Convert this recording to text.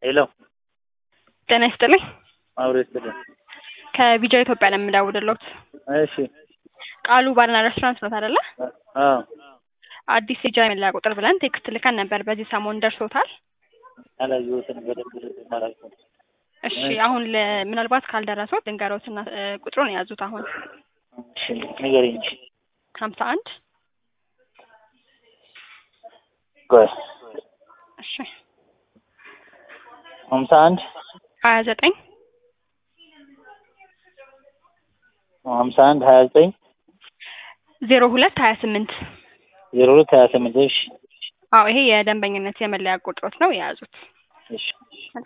ሄሎ ጤና ይስጥልኝ። አብሮ ይስጥልኝ። ከቢጃ ኢትዮጵያ ነው የምደውልልዎት። እሺ ቃሉ ባርና ሬስቶራንት ኖት አይደለ? አዎ አዲስ የቢጃ መለያ ቁጥር ብለን ቴክስት ልከን ነበር። በዚህ ሰሞን ደርሶታል? አላየሁትም በደንብ አላልኩም። እሺ አሁን ለ- ምናልባት ካልደረሶት ልንገሮትና እ፣ ቁጥሩን የያዙት አሁን እሺ ንገሪኝ። ሀምሳ አንድ ቆይ እሺ ሀምሳ አንድ ሀያ ዘጠኝ ሀምሳ አንድ ሀያ ዘጠኝ ዜሮ ሁለት ሀያ ስምንት ዜሮ ሁለት ሀያ ስምንት እሺ አዎ ይሄ የደንበኝነት የመለያ ቁጥሮት ነው የያዙት። እሺ